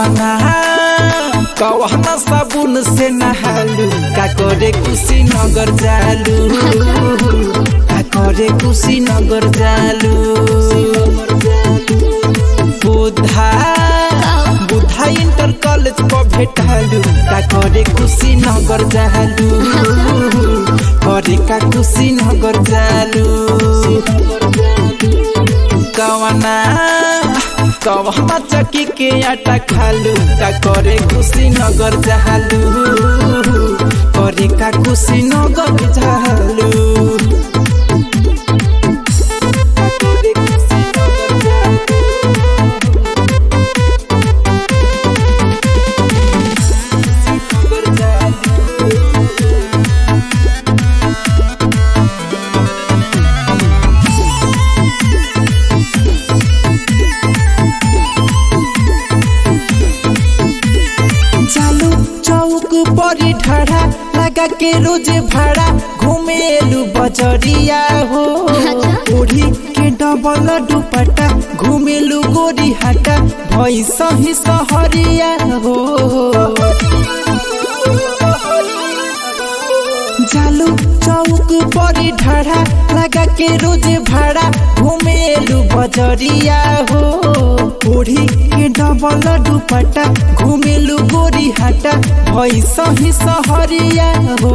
कवना कवना साबुन से नहालू का करे कुशी नगर जालू का करे कुशी नगर जालू बुधा बुधा इंटर कॉलेज पर भेटालू का करे कुशी नगर जालू करे का कुशी नगर जालू कवना कवना चकी के आटा खालू का करे खुशी नगर जहालू करे का खुशी नगर जहालू चालू चौक बड़ी ढाढ़ा लगा के रोज भाड़ा घूमेलू बजरिया हो ओढ़ी के डबल दुपट्टा घूमेलू गोरी हाटा भई सही सहरिया हो चालू चौक बड़ी ढाढ़ा लगा के रोज भाड़ा घूमेलू बजरिया हो ओढ़ी के डबल दुपट्टा घूमेलू गोरी हाटा भई सही सहरिया हो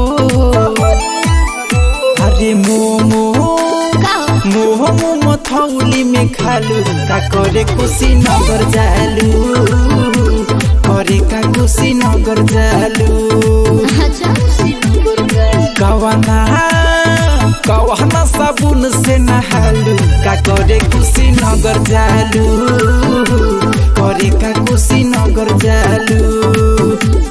अरे मोमो मोह मोमो थौली में खालू का करे खुशी नगर जालू करे का खुशी नगर जालू कवना कवना साबुन से नहालू का करे खुशी नगर जालू करे का खुशी नगर जालू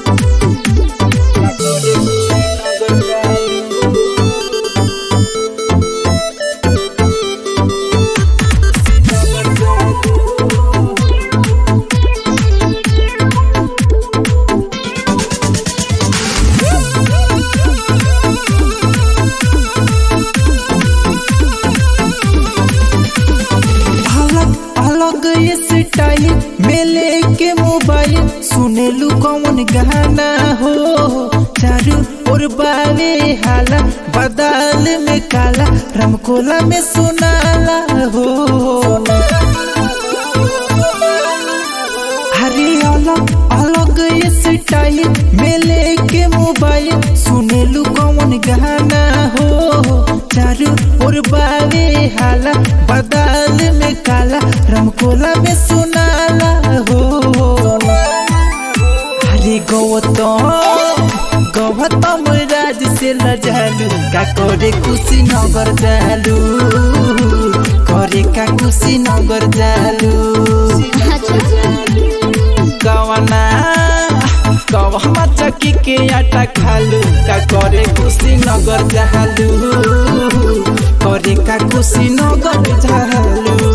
अलग अलग ये स्टाइल मेले के मोबाइल सुनेलू कौन गाना हो चारू और बावे हाला बदाल में काला रामकोला में सुनाला हो अरे अलग अलग ये स्टाइल मेले के मोबाइल सुनेलू कौन गाना हो चारू और बावे हाला बदाल में काला रामकोला में सुनाला हो अरे गौतम गौतम राज से लजालू का करे खुशी नगर जालू करे का खुशी नगर जालू कवना कवना चकी के आटा खालू का करे खुशी नगर जालू करे का खुशी नगर जालू